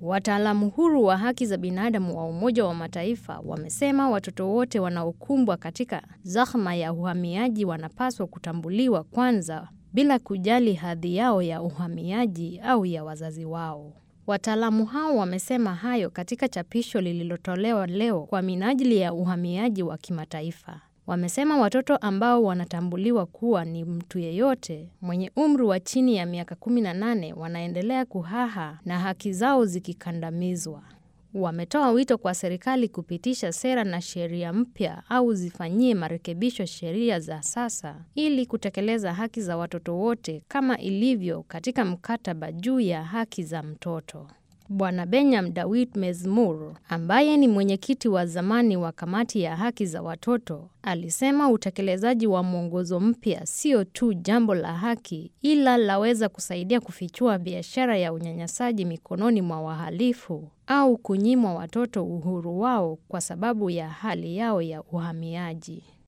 Wataalamu huru wa haki za binadamu wa Umoja wa Mataifa wamesema watoto wote wanaokumbwa katika zahma ya uhamiaji wanapaswa kutambuliwa kwanza bila kujali hadhi yao ya uhamiaji au ya wazazi wao. Wataalamu hao wamesema hayo katika chapisho lililotolewa leo kwa minajili ya uhamiaji wa kimataifa. Wamesema watoto ambao wanatambuliwa kuwa ni mtu yeyote mwenye umri wa chini ya miaka 18 wanaendelea kuhaha na haki zao zikikandamizwa. Wametoa wito kwa serikali kupitisha sera na sheria mpya au zifanyie marekebisho sheria za sasa ili kutekeleza haki za watoto wote kama ilivyo katika mkataba juu ya haki za mtoto. Bwana Benyam Dawit Mezmur ambaye ni mwenyekiti wa zamani wa kamati ya haki za watoto alisema utekelezaji wa mwongozo mpya sio tu jambo la haki, ila laweza kusaidia kufichua biashara ya unyanyasaji mikononi mwa wahalifu au kunyimwa watoto uhuru wao kwa sababu ya hali yao ya uhamiaji.